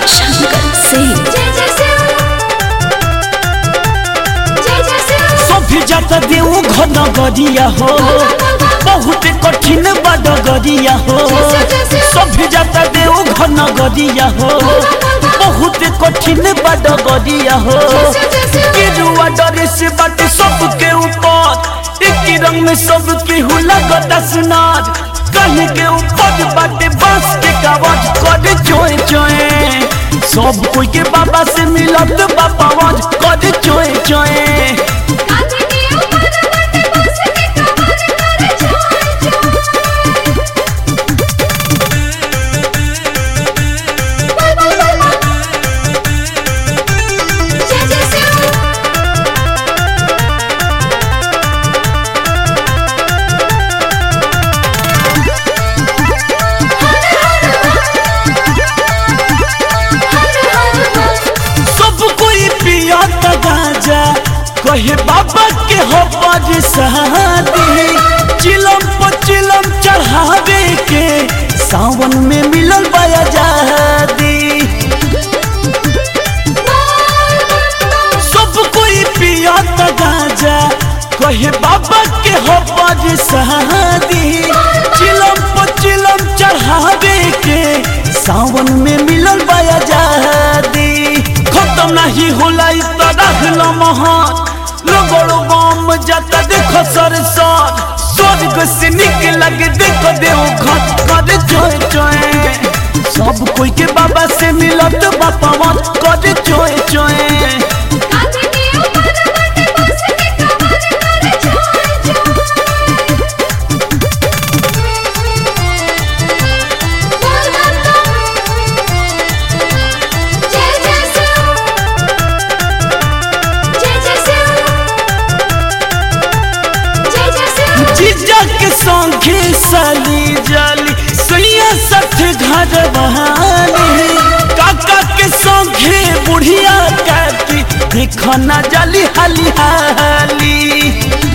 शंकर सिंह जय जय शिव जय जय शिव सभी जाता देऊ घन गरिया हो बहुत कठिन बड़ गरिया हो सभी जाता देऊ घन गरिया हो बहुत कठिन बड़ गरिया हो गिरुआ डरे से बाटे सबके ऊपर एक ही रंग में सबके हु लगता सुनार कहीं के ऊपर बाटे बांस के कावज कर चोए चोए सब कोई के बाबा से मिलत बाबा वज कर चोए चोए कांधे के ऊपर बाटे बांस के कमर करे छोड़ बोल बोल बोल जय जय शिव सब कोई पिया गाजा कहे बाबा के हो पर शादी चिलम पर चिलम चढ़ावे के सावन में मिलल बाया जादी सब कोई पिया गाजा कहे बाबा के हो पर शादी चिलम पर चिलम चढ़ावे के सावन में मिलल बाया जादी खत्म नहीं होला इ तरह लमहर लोगों बम जाता देखो सर सर स्वर्ग से निक लगे देखो देव घट कर चोए चोए सब कोई के बाबा से मिलत बापा मत कर चोए चोए कांधे के ऊपर बाटे बांस के कमर करे छोड़ बोल बोल जय जय शिव जय जय शिव जय जय शिव जीजा के संगे साली जाली सैया सठ घर बहाली काका के संगे बुढ़िया काकी देखो ना जाली हाली हाली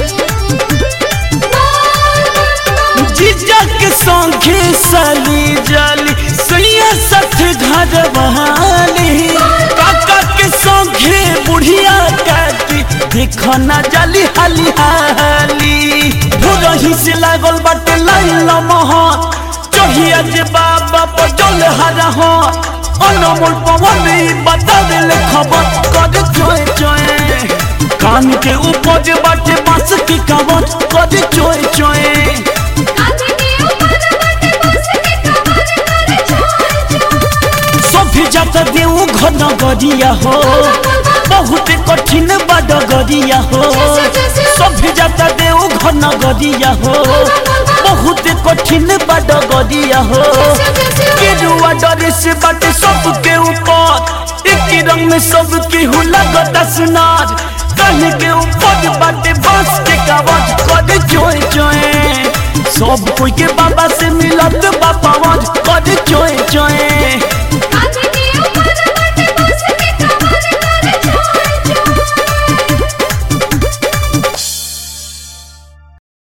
जीजा के संगे साली जाली सैया सठ घर बहाली काका के संगे बुढ़िया काकी देखो ना जाली हाली हाली भोरही से लागल बाटे लाइन महत चढ़िया जे बाबा पर जल हरा हो अनमोल पवन ई बता देले खबर कर चोए चोए कान के ऊपर जे बाटे बांस की कावत कर चोए चोए कांधे के ऊपर बाटे बांस के कमर करे छोड़ सभी जाता देऊ घन गरिया हो बहुत कठिन बड़ गरिया हो सभी जाता देऊ घन गरिया हो बहुत कठिन बड़ गरिया हो गिरुआ डरे से बाटे सबके ऊपर एक ही रंग में सबके हु लगता सुनार कहीं के ऊपर बाटे बांस के कावज कर चोए चोए सब कोई के बाबा से मिलत बाबा वज कर चोए चोए